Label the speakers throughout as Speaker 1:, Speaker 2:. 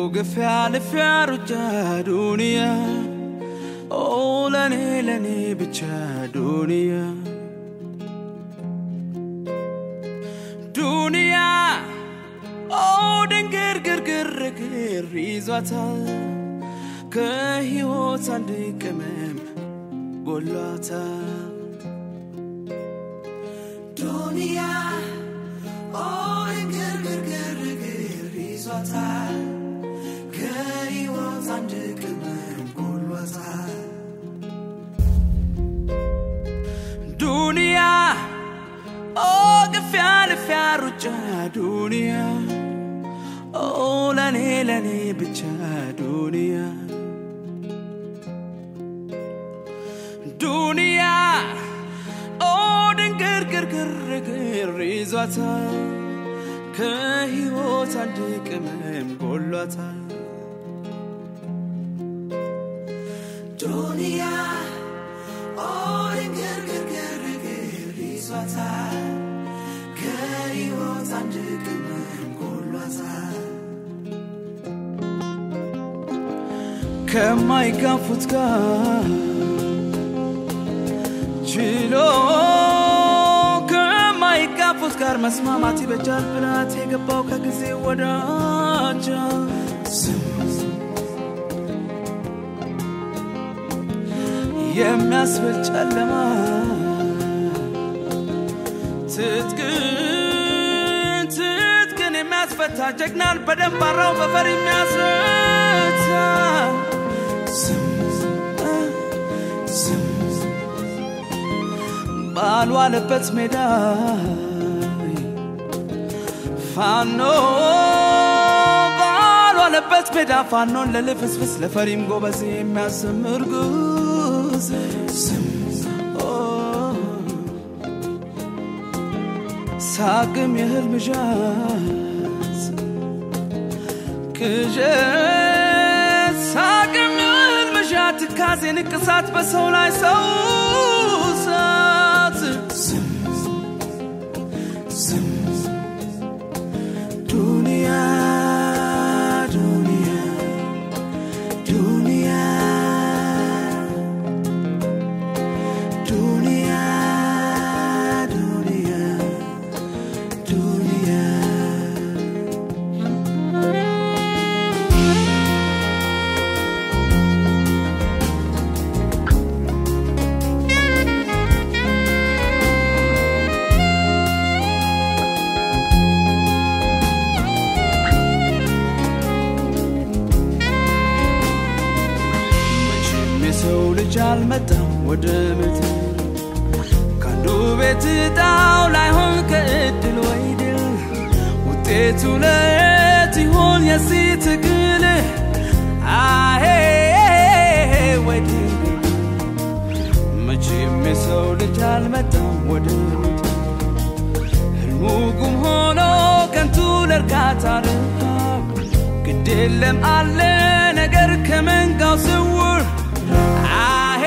Speaker 1: ግፊያ ልፊያ ሩጫ ዱንያ ኦ ለኔ ለኔ ብቻ ዱንያ ዱንያ ኦ ድንግር ግርግር ግር ይዟታል ከሕይወት አንድ ቅመም ጎሏታል ዱንያ ኦ ድንግር ግርግር ግር ይዟታል ከሕይወት አንድ ቅመም ጎሏታል ዱንያ ኦ ግፊያ ልፊያ ሩጫ ዱንያ ኦ ለኔ ለኔ ብቻ ዱንያ ዱንያ ኦ ድንግር ግርግር ግር ይዟታል ከሕይወት አንድ ቅመም ጎሏታል ዱንያ ኦ ድንግር ግርግር ግር ይዟታል ከሕይወት አንድ ቅመም ጎሏታል ከማይጋፉት ጋር ችሎ ከማይጋፉት ጋር መስማማት ይበጃል ብላት የገባው ከጊዜ ወዳጃ የሚያስብል ጨለማ ትጥቅን ትጥቅን የሚያስፈታ ጀግናን በደንብ አራው በፈር የሚያስረታ ባልዋለበት ሜዳ ፋኖ ባልዋለበት ሜዳ ፋኖን ለልፍስፍስ ለፈሪም ጎበዝ የሚያሰምር ጉዝ ሳቅም የህልም ዣዝ ቅዠት ሳቅም የህልም ዣት ትካዜ ንቅሳት በሰው ላይ ሰው ሳት ዱንያ ዱንያ ዱንያ ዱንያ ዱንያ ዱንያ መቼም የሰው ልጅ አልመጣም ወደ ምድር ከአንዱ ቤት እጣው ላይሆን ከእድል ወይ ድል ውጤቱ ለየት ይሆን የዚህ ትግል አሄ ወይ ድል መቼም የሰው ልጅ አልመጣም ወደ ምድር ህልሙ ጉም ሆኖ ከንቱ ለእርካታ ረሃብ ግድ የለም አለ ነገር ከመንጋው ስውር አሄ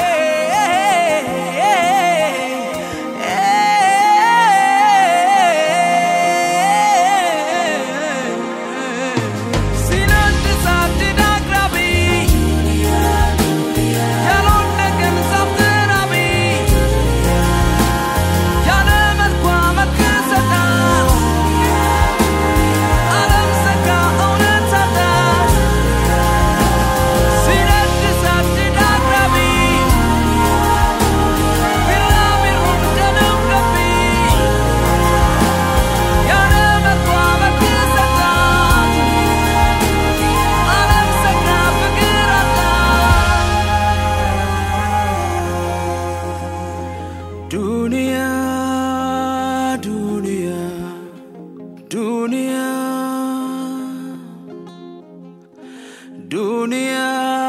Speaker 1: ሲነድ ሳድድ አቅራቢ ያልወደቀን ዛፍ ተራቢ ያለ መልኳ መልክ ሰጣ ዓለም ዘጋ እውነት አጣ ሲነድ ሳድድ አቅራቢ ቢራቢሮን ደንም ገቢ ያለ መልኳ መልክ ሰጣ ዓለም ዘጋ ፍቅር አጣ ዱንያ ዱንያ ዱንያ ዱንያ